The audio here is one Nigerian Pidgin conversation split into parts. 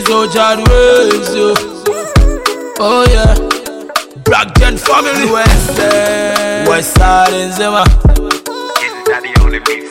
so child ways, yo. Oh yeah. Black Gen family. West Side. West Side in Zima. Isn't that the only beats?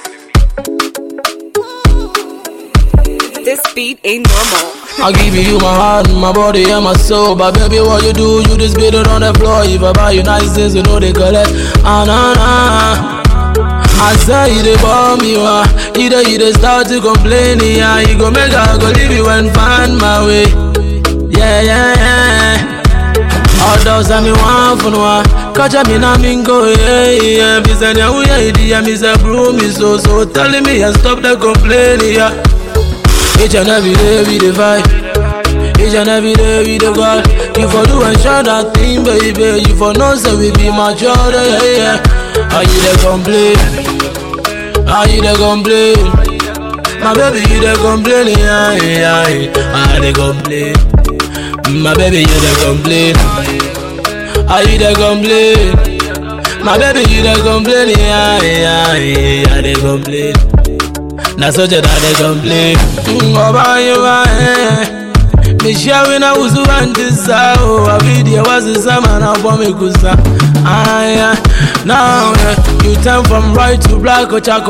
This beat ain't normal. I give you my heart, my body, and my soul. But baby, what you do, you just beat it on the floor. If I buy you nice things, you know they collect. Ah, nah, nah. I say you dey bomb you ah, you dey you dey start to complain yeah. You go make I go leave you and find my way. Yeah, yeah, yeah. Although say me want for no Catch me na me go yeah yeah Me say yeah we yeah yeah Me say bro me so so Telling me I stop the complaining yeah Each and every day we dey fight Each and every day we dey call You for do and share that thing baby You for know say we be mature yeah yeah How you dey complain How you dey complain My baby you dey complain yeah yeah yeah I dey complain My baby, you dey complain. Are you dey complain? My baby, you dey complain. Yeah, yeah, yeah, I dey complain. Na so je dey complain. Ngoba yuwa eh. Mishawi na uzu antisa oh Avidi wazi sama na bome kusa Aya Now yeah, you turn from right to black or chaco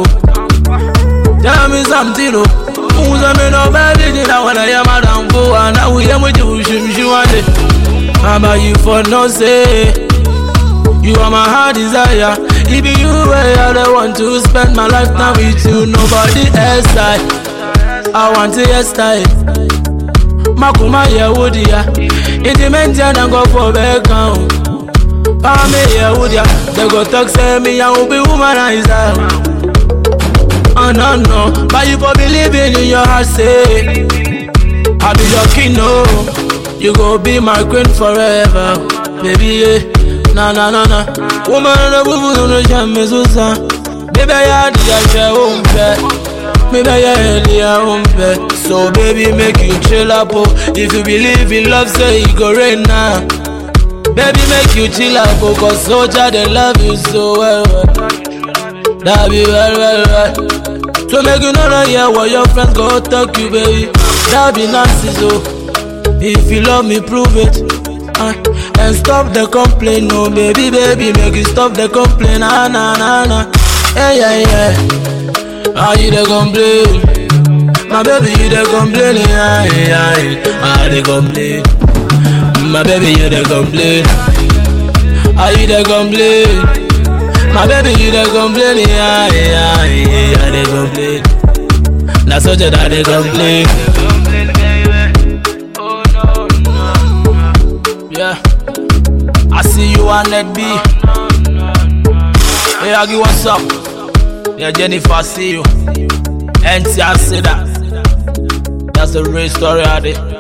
Tell me something oh Uza me no baby Jina wana ya madam Fuwa na uye mwiji ushimshi wande About you for no say You are my heart desire If you were I don't want to spend my life now with you Nobody else I I want to hairstyle Makuma ya woody ya Intimate ya na go for back down Pame ya woody ya They go talk say me I will be womanizer Oh no no, but you for believing in your heart say I be your king no, you go be my queen forever, baby yeah. Na na na na, woman na bubu no jam susa, baby ya di ya she umpe, baby ya di ya umpe. So baby make you chill up oh, if you believe in love say it go rain now. Baby make you chill up oh, cause soldier they love you so well. well. That be well well well. So make you know that yeah, what your friends go talk you, baby. That be nasty, so if you love me, prove it. Uh, and stop the complaint, no, baby, baby, make you stop the complaint, ah, nah, nah, nah. Yeah, yeah, yeah. How you dey complain? My baby, you dey complain, yeah, yeah, yeah. Ah, dey complain. My baby, you dey complain. How you dey complain? My baby, you dey complain, yeah, yeah, yeah, I dey complain. Na so je that dey complain. Yeah, I see you on that B. Hey, Aggie, what's up? Yeah, Jennifer, I see you. NT, I see that. That's the real story of it.